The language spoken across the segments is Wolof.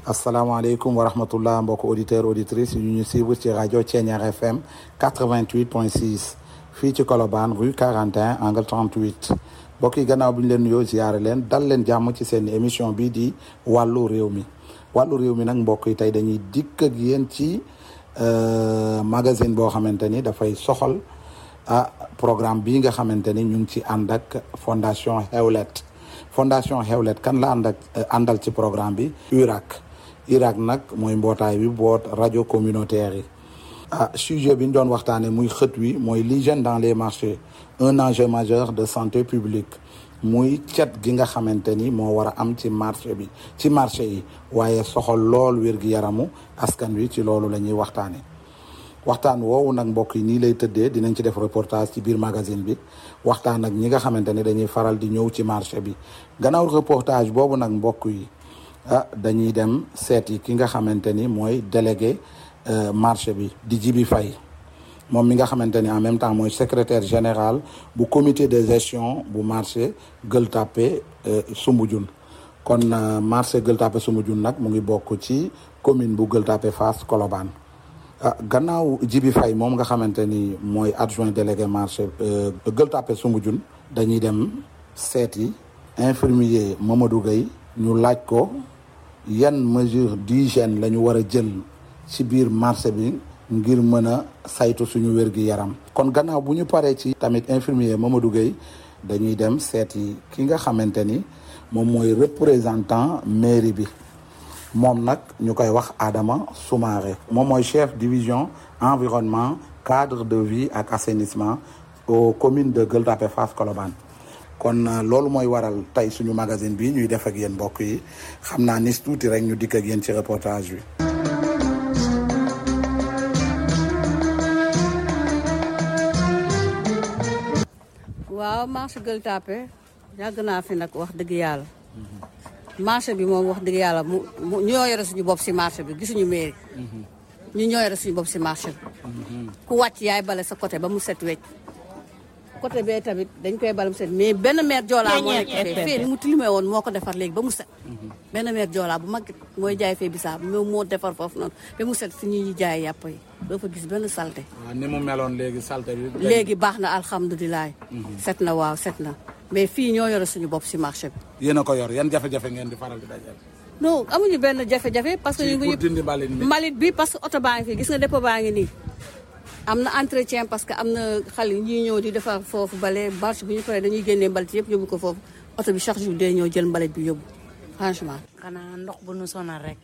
asalaamaaleykum wa rahmatullah mbokk auditeurs auditrices yu ñu suivre ci rajo Thiéniere FM 88.6 fii ci Colobane rue 41 angle 38 mbokk yi gannaaw bi ñu leen nuyoo ziyaare leen dal leen jàmm ci seen émission bii di wàllu réew mi wàllu réew mi nag mbokk yi tey dañuy dikk ak yéen ci magazine boo xamante ni dafay soxal ah programme bii nga xamante ni ñu ngi ci ànd ak fondation Hewlet fondation Hewlet kan la ànd ak àndal ci programme bi URAC URAC nag mooy mbootaay bi boot rajo communautaire yi ah sujet bi ñu doon waxtaanee muy xët wi mooy l'hygiène dans les marchés un enjeu majeur de santé publique muy cet gi nga xamante ni moo war a am ci marché bi ci marché yi waaye soxal lool wér-gi-yaramu askan wi ci loolu la ñuy waxtaanee waxtaan woowu nag mbokk yi nii lay tëddee dinañ ci def reportage ci biir magazine bi waxtaan ak ñi nga xamante ne dañuy faral di ñëw ci marché bi gannaaw reportage boobu nag mbokk yi ah dañuy dem seet yi ki nga xamante ni mooy délégué marché bi di Jibi Faye moom mi nga xamante ni en même temps mooy secrétaire général bu comité de gestion bu marché Gueule Tapée Soumbédioune kon marché Gueule Tapée Soumbédioune nag mu ngi bokk ci commune bu Gueule Tapée Fass Colobane ah gannaaw Jibi Faye moom nga xamante ni mooy adjoint délégué marché Gueule Tapée Soumbédioune dañuy dem seeti infirmier Mamadou Gueye ñu laaj ko yan mesure d'hygiène la ñu war a jël ci biir marché bi ngir mën a saytu suñu wér-gi-yaram kon gannaaw bu ñu paree ci tamit infirmier Mamadou Gueye dañuy dem seeti ki nga xamante ni moom mooy représentant mairie bi moom nag ñu koy wax Adama Soumaré moom mooy chef division environnement cadre de vie ak assainissement aux communes de Gueule Tapée Fass Colobane kon loolu mooy waral tey suñu magazine bi ñuy def ak yéen mbokk yi xam naa nis tuuti rek ñu dikk ak yéen ci reportage bi waaw marché Gueule Tapée yàgg naa fi nag wax dëgg yàlla marché bi moom wax dëgg yàlla mu ñoo yore suñu bopp si marché bi gisuñu mairie ñu ñoo yore suñu bopp si marché bi ku wàcc yaay bale sa côté ba mu set wecc côté bee tamit dañ koy bale mu set mais benn maire joolaa moo nekk fee fee ni mu tilimee woon moo ko defar léegi ba mu set benn maire joolaa bu mag mooy jaay fee bisaab moom moo defar foofu noonu ba mu set si ñi ñuy jaay yàpp yi doo fa gis benn salte waaw ni mu meloon léegi salte bi léegi baax na alhamdulilah set na waaw set na mais fii ñoo yore suñu bopp si marché bi yéen a ko yor yan jafe-jafe ngeen di faral di dajal non amuñu benn jafe-jafe parce que ñu ngi dindi mbalit mi mbalit bi parce que oto baa ngi fii gis nga dépôt baa ngi nii am na entretien parce que am na xale yi ñuy ñëw di defar foofu bale marché bi ñu paree dañuy génnee mbalit yëpp yóbbu ko foofu oto bi chaque jour day ñëw jël mbalit bi yóbbu franchement xanaa ndox bu nu sonal rek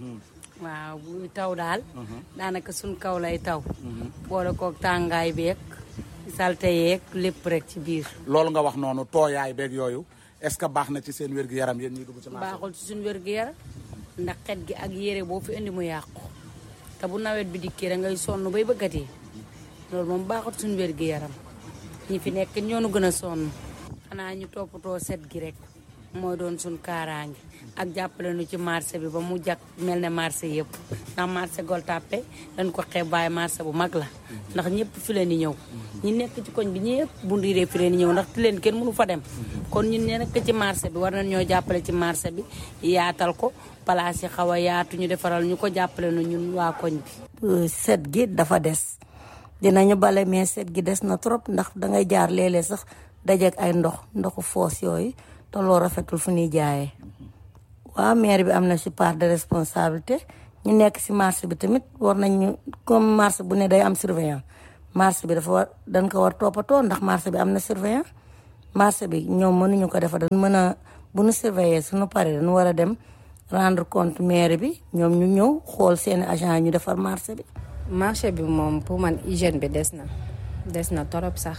waaw bu taw daal daanaka suñ kaw lay taw boole koog tàngaay beeg salte yeeg lépp rek ci biir loolu nga wax noonu tooyaay beeg yooyu est-ce que baax na ci seen wér-gu-yaram yéen ñuy dugg ci marché baaxul ci suñ wér-gu-yaram ndax xet gi ak yére boo fi indi mu yàqu te bu nawet bi dikkee da ngay sonn bay bëggatee loolu moom baaxul suñ wér-gu-yaram ñi fi nekk ñoonu gën a sonn xanaa ñu toppatoo set gi rek mooy doon suñ kaaraange ak jàppale nu ci marché bi ba mu jag mel ne marché yëpp ndax marché Gueule Tapée dañ ko xeeb waaye marché bu mag la ndax ñëpp fi leen di ñëw ñi nekk ci koñ bi ñëpp bu ndiiree fi leen di ñëw ndax ti leen kenn mënu fa dem kon ñun ne nekk ci marché bi war nañ ñoo jàppale ci marché bi yaatal ko place yi xaw a yaatu ñu defaral ñu ko jàppale nu ñun waa koñ bi set gi dafa des dinañu bale mais set gi des na trop ndax dangay jaar léeg-léeg sax dajeek ay ndox ndoxu foos yooyu te loo rafetul fu ñuy jaayee waaw maire bi am na ci part de responsabilité ñu nekk ci marché bi tamit war nañu comme marché bu ne day am surveillant marché bi dafa war dañ ko war toppatoo ndax marché bi am na surveillant marché bi ñoom mënuñu ko defar dañ mën a bu ñu surveiller suñu paree dañu war a dem rendre compte maire bi ñoom ñu ñëw xool seeni agent yi ñu defar marché bi marché bi moom pour man hygiène bi des na des na torop sax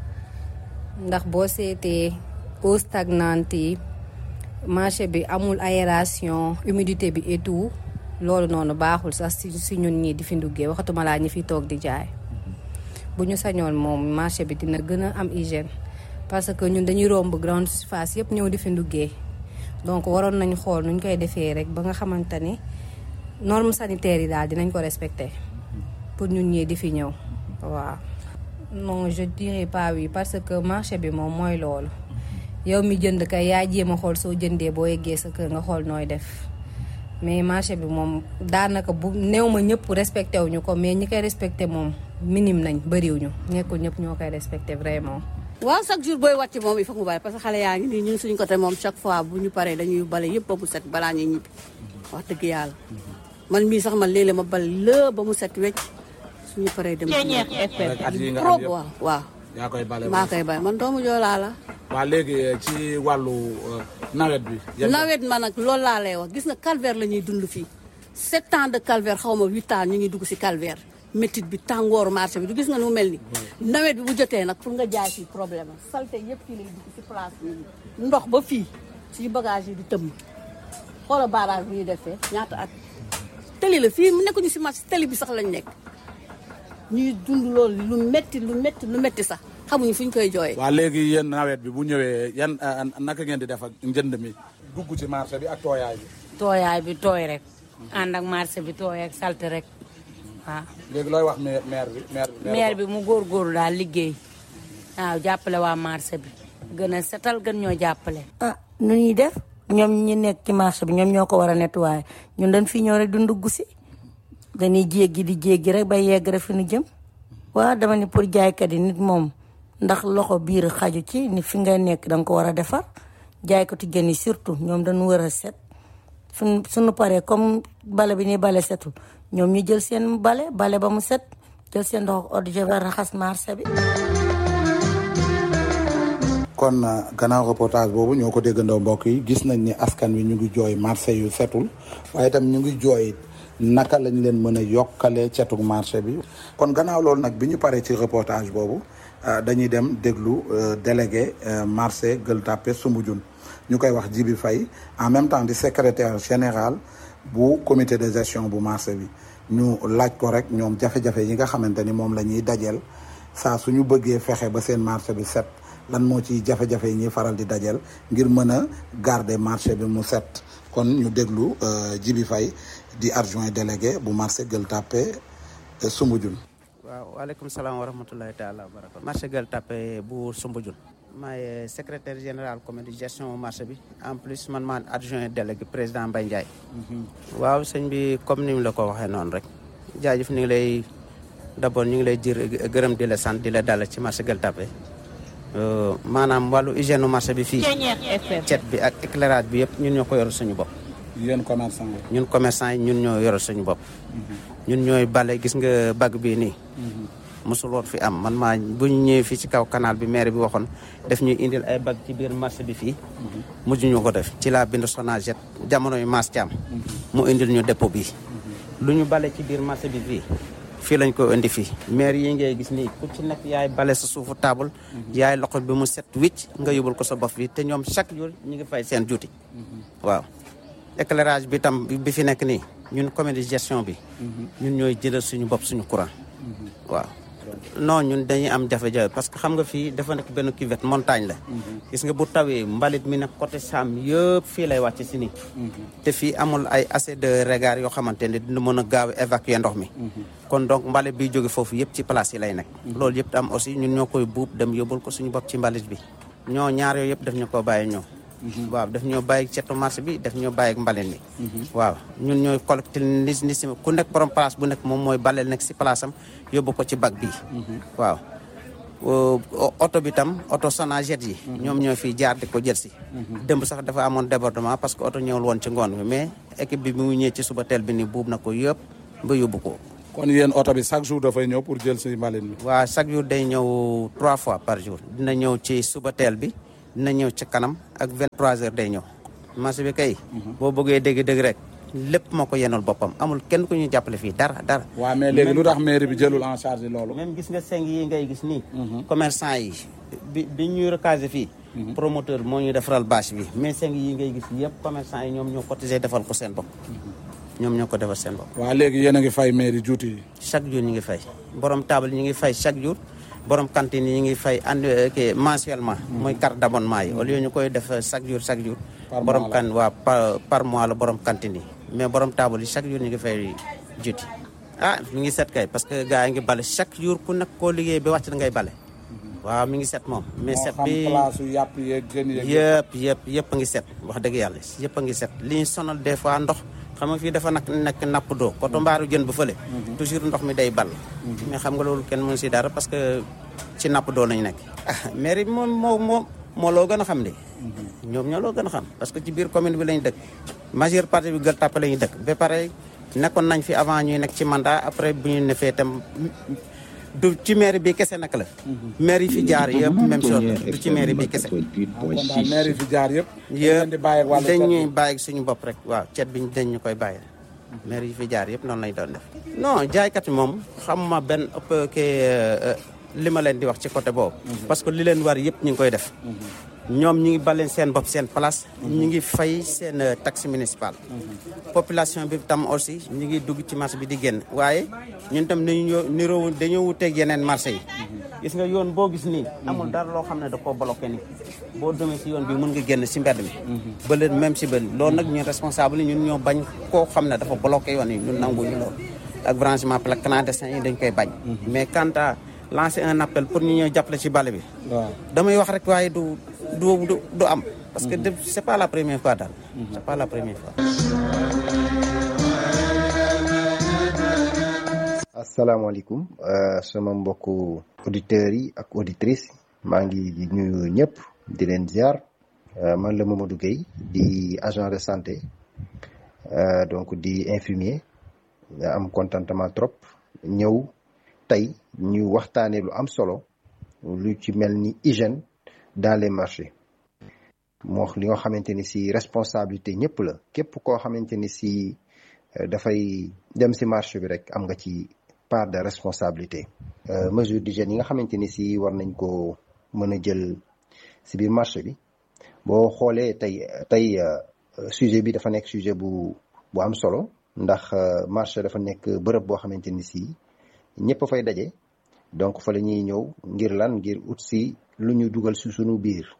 ndax boo seetee eau stagnante yi marché bi amul aération humidité bi et tout loolu noonu baaxul sax si si ñun ñii di fi nduggee waxatuma laa ñi fi toog di jaay bu ñu sañoon moom marché bi dina gën a am hygiène parce que ñun dañuy romb grande surface yëpp ñëw di fi nduggee donc waroon nañu xool nuñ koy defee rek ba nga xamante ni normes sanitaires yi daal dinañ ko respecter pour ñun ñii di fi ñëw waaw. non je dirais pas oui parce que marché bi moom mooy loolu yow mi jënd kay yaa jéem a xool soo jëndee boo yeggee sa kër nga xool nooy def mais marché bi moom daanaka bu néew ma ñëpp respecté wuñu ko mais ñi koy respecté moom minime nañ bëriwuñu nekkul ñëpp ñoo koy respecté vraiment. waaw chaque jour booy wàcc moom il faut mu bale parce que xale yaa ngi nii ñun suñu côté moom chaque fois bu ñu paree dañuy bale yëpp ba mu set balaa ñuy ñibbi wax dëgg yàlla man mii sax man léeg-léeg ma bale la ba mu set wecc suñu paree dem rek at yi nga am trop yëpp waaw waaw yaa koy bale maa koy bale man doomu joolaa la waa léegi ci wàllu euh, nawet bi yan- nawet ma nag loolu laa lay wax gis nga calvaire la ñuy dund fii sept ans de calvaire xaw ma huit ans ñu ngi dugg si calvaire métit bi tàngooru marché bi du gis nga nu mu mel ni nawet bi bu jotee nag pour nga jaay fii problème la salte yëpp fii lay dugg si place bi ndox ba fii suñu bagage yi di tëmm xoola barrage bi ñuy defee ñaata at tëli la fii mu nekkuñu si marché tëli bi sax lañ nekk ñuy dund loolu lu metti lu metti lu metti sax xamuñu fu ñu koy jooyee waa léegi yéen nawet bi bu ñëwee yan euh, naka ngeen di def ak njënd mi dugg ci marché bi ak tooyaay bi tooyaay bi tooy rek ànd ak marché bi tooy ak salte rek waaw léegi looy wax maire maire bi maire bi maire bi mu góorgóorlu daal liggéey waaw jàppale waa marché bi gën a setal gën ñoo jàppale ah nu ñuy def ñoom ñi nekk ci marché bi ñoom ñoo ko war a nettoyer ñun dañ fi ñëw rek du ndugg si dañuy jéggi di jéggi rek ba yegg rek fi nu jëm waaw dama ni pour jaaykat yi nit moom ndax loxo biir xaju ci ni fi nga nekk danga ko war a defar jaaykatu jën yi surtout ñoom dañu war a set suñ suñu paree comme bale bi ni bale setul ñoom ñu jël seen bale bale ba mu set jël seen ndox eau de javel raxas marché bi kon euh, gannaaw reportage boobu ñoo ko déggandoo mbokk yi gis nañ ni askan wi ñu ngi jooy marché yu setul waaye itam ñu ngi jooy naka lañ leen mën a yokkalee cetug marché bi kon gannaaw loolu nag bi ñu paree ci reportage boobu euh, dañuy dem déglu euh, délégué euh, marché Gueule Tapée Soumbédioune ñu koy wax Djibi Faye en même temps di secrétaire général bu comité de gestion bu marché bi ñu laaj ko rek ñoom jafe-jafe yi nga xamante ni moom la ñuy dajeel saa suñu bëggee fexe ba seen marché bi set lan moo ci jafe-jafe yi ñuy faral di dajeel ngir mën a garder marché bi mu set kon ñu déglu euh, Djibi Faye di adjoint délégué bu marché Gueule Tapée euh, Soumbédioune waaw waaleykum salaam wa rahmatulahi taala wa barakatu marché Gueule Tapée bu Soumbédioune maay secrétaire général comité de gestion marché bi en plus man maa adjoint délégué président Mbaye Ndiaye waaw sëñ bi comme ni mu la ko waxee noonu rek jaajëf ñu ngi lay d'abord ñu ngi lay jër gërëm di la sant di la dalal ci marché Gueule Tapée Euh, maanaam wàllu hygiène marché bi fii cet bi ak éclairage bi yëpp ñun ñoo ko yoral suñu bopp yéen commerçant yi ñun commerçant yi ñun ñoo yoral suñu bopp ñun ñooy bale gis nga bag bii nii mosul woon fi am man maa bu ñu ñëwee fii ci kaw canal bi maire bi waxoon def ñuy indil ay bag ci biir marché bi fii mujj ñu ko def ci laa bind Sonaget jamono yu maas caam mu indil ñu dépôt bi lu ñu bale ci biir marché bi fii fii lañ ko indi fii maire yi ngay gis nii ku ci nekk yaay bale sa suufu table yaay loxo bi mu set wicc nga yóbbul ko sa bopp bi te ñoom chaque jour ñu ngi fay seen juuti waaw éclairage bi tam bi fi nekk nii ñun comité de gestion bi ñun ñooy jëlal suñu bopp suñu courant waaw non ñun dañuy am jafe-jafe parce que xam nga fii dafa nekk benn cuvette montagne la gis nga bu tawee mbalit mi nag côté Sam yëpp fii lay wàcc si nii te fii amul ay assez de regard yoo xamante ne dina mën a gaaw a évacuer ndox mi kon donc mbalit bi jóge foofu yëpp ci place yi lay nekk loolu yëpp am aussi ñun ñoo koy buub dem yóbbul ko suñu bopp ci mbalit bi ñoo ñaar yooyu yëpp daf ñu ko bàyyi ñoo waaw daf ñoo bàyyi cetu marché bi daf ñoo bàyyi ak mbalit mi waaw ñun ñooy collecté ni ni si ku nekk borom place bu nekk moom mooy baleel nekk si place am yóbbu ko ci bag bi waaw oto bi tam oto Sonaget yi ñoom ñoo fi jaar di ko jël si démb sax dafa amoon débordement parce que oto ñëwul woon ci ngoon bi mais équipe bi mu ñëwee ci suba teel bi ni buub na ko yëpp ba yóbbu ko kon yéen oto bi chaque jour dafay ñëw pour jël si mbalit mi waaw chaque jour day ñëw trois fois par jour dina ñëw ci suba teel bi dina ñëw ci kanam ak 23 heures day ñëw marché bi kay boo bëggee dégg-dégg rek lépp moo ko yenul boppam amul kenn ku ñuy jàppale fii dara dara waaw mais léegi lu tax mairie bi jëlul en charge loolu même gis nga seng yi ngay gis nii commerçant yi bi bi ñuy recaser fii promoteur moo ñu defaral bâche bi mais seng yi ngay gis yëpp commerçant yi ñoom ñoo cotisé defal ko seen bopp ñoom ñoo ko defal seen bopp waaw léegi yéen a ngi fay mairie juuti yi chaque jour ñu ngi fay borom table ñu ngi fay chaque jour borom cantine yi ñu ngi fay and kii mensuellement mooy carte d'abonnement yi au lieu ñu koy def chaque jour chaque jour borom kan waa par par mois la borom cantine yi mais borom table yi chaque jour ñu ngi fay juuti ah mi ngi set kay parce que gars yi ngi bale chaque jour ku nekk koo liggéey ba wàcc da ngay bale waaw mi ngi set moom mais set bi place yu yàpp yeeg jën yeeg yëpp yëpp yëpp a ngi set wax dëgg yàlla yëpp a ngi set li ñu sonal des fois ndox xam nga fii dafa nag nekk napp doo koto mbaaru jën bu fële toujours ndox mi day ball mais xam nga loolu kenn mënu si dara parce que ci napp doo lañu nekk ah mairie bi moom moo moo moo loo gën a xam de ñoom ñoo loo gën a xam parce que ci biir commune bi lañu dëkk majeure partie bi Gueule Tapée lañu dëkk ba pare nekkoon nañ fi avant ñuy nekk ci mandat après bu ñu ne fee tam du ci mairie bi kese nag la maire yi fi jaar yëpp même chose du ci mairie bi kese kon daal maire yi fi jaar yëpp. yëpp di bàyyi ak wàllu cet dañuy bàyyi suñu bopp rek waaw cet bi dañ ñu koy bàyyi maire yi fi jaar yëpp noonu lañ doon def non jaaykat yi moom xamuma benn ëpp ke li ma leen di wax ci côté boobu parce que li leen war yëpp ñu ngi koy def ñoom ñu ngi baleen seen bopp seen place ñu ngi fay seen euh, taxe municipale population bi tam aussi ñu ngi dugg ci marché bi di génn waaye ñun tam dañu ñëw niroo dañoo wuteeg yeneen marché yi gis nga yoon boo gis nii amul dara loo xam ne da koo bloqué nii boo demee si yoon bi mën nga génn si mbedd mi bële même si bële loolu nag ñun responsable yi ñun ñoo bañ koo xam ne dafa bloqué yoon yi ñun nanguñu loolu ak branchement pla clandestin yi dañ koy bañ mais quant à lancer un appel pour ñu ñëw jàppale ci bale bi waaw damay wax rek waaye du du du du am parce que de- c'est pas la première fois daal c'est pas la première fois asalaamaaleykum euh, sama mbokku auditeurs yi ak auditrices maa ngi di nuyu ñëpp di leen ziar euh, man la Mamadou Gueye di agent de santé euh, donc di infirmier nga am contentement trop ñëw tey ñu waxtaanee lu am solo lu ci mel ni hygiène dans les marchés moo li nga xamante ni si responsabilité ñëpp la képp koo xamante ni si euh, dafay dem si marché bi rek am nga ci part de responsabilité euh, mesure d'hygiène yi nga xamante ni si war nañ ko mën a jël si biir marché bi boo xoolee tey tey euh, sujet bi dafa nekk sujet bu bu am solo ndax euh, marché dafa nekk bërëb boo xamante ni si ñëpp a fay daje donc fa la ñuy ñëw ngir lan ngir ut si lu ñu dugal si sunu biir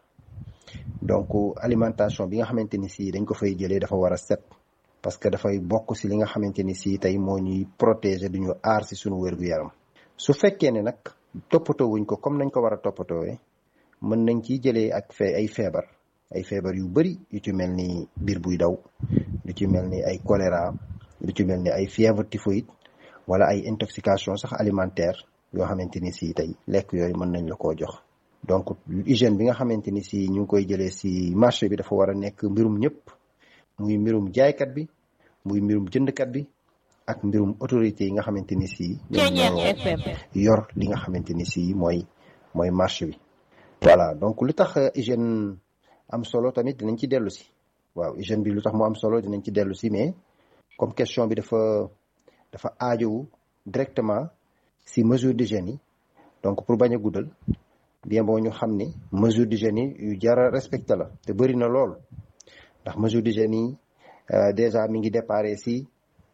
donc alimentation bi nga xamante ni si dañ ko fay jëlee dafa war a set parce que dafay bokk si li nga xamante ni si tey moo ñuy protéger du ñu aar si sunu wér-gu-yaram su fekkee ne nag toppatoo wuñ ko comme nañ ko war a toppatoowee mën nañ ciy jëlee ak fee ay feebar ay feebar yu bëri yu ci mel ni biir buy daw lu ci mel ni ay choléra lu ci mel ni ay fièvre typhoïde wala ay intoxication sax alimentaire yoo xamante ni si tey lekk yooyu mën nañ la koo jox donc hygiène bi nga xamante ni si ñu ngi koy jëlee si marché bi dafa war a nekk mbirum ñëpp muy mbirum jaaykat bi muy mbirum jëndkat bi ak mbirum autorité yi nga xamante ni si ñoom ñoo yor li nga xamante ni si mooy mooy marché bi voilà donc lu tax euh, hygiène am solo tamit dinañ ci dellu si waaw hygiène bi lu tax mu am solo dinañ ci dellu si mais comme question bi dafa dafa aajowu directement si mesure d'hygiène yi donc pour bañ a guddal bien boo ñu xam ni mesure d'hygiène yi yu jara respecté la te bëri na lool ndax mesure d'hygiène yi euh, déjà mi ngi déparé si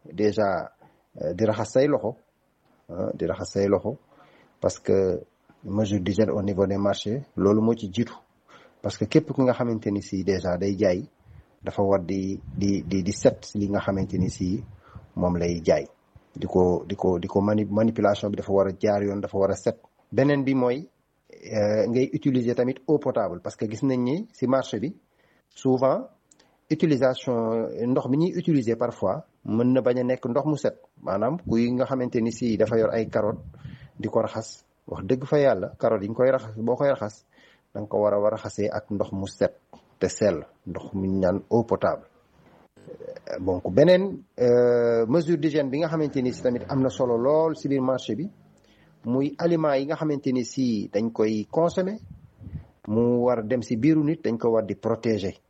déjà euh, di raxas say loxo ah, di raxas say loxo parce que mesure d'hygiène au niveau des marchés loolu moo ci jiitu parce que képp ki nga xamante ni si déjà day jaay dafa war di di di di set si li nga xamante ni si moom lay jaay di ko di ko di ko mani manipulation bi dafa war a jaar yoon dafa war a set beneen bi mooy euh, ngay utiliser tamit eau potable parce que gis nañ ni si marché bi souvent utilisation ndox mi ñuy utiliser parfois mën na bañ a nekk ndox mu set maanaam kuy nga xamante ni si dafa yor ay carotte di ko raxas wax dëgg fa yàlla carotte yi nga koy raxas boo koy raxas da nga ko war a war a raxasee ak ndox mu set te sell ndox mu ñu naan eau potable donc beneen euh, mesure d'hygiène bi nga xamante ni si tamit am na solo lool si biir marché bi muy aliments yi nga xamante ni si dañ koy consommer mu war a dem si biiru nit dañ ko war di protéger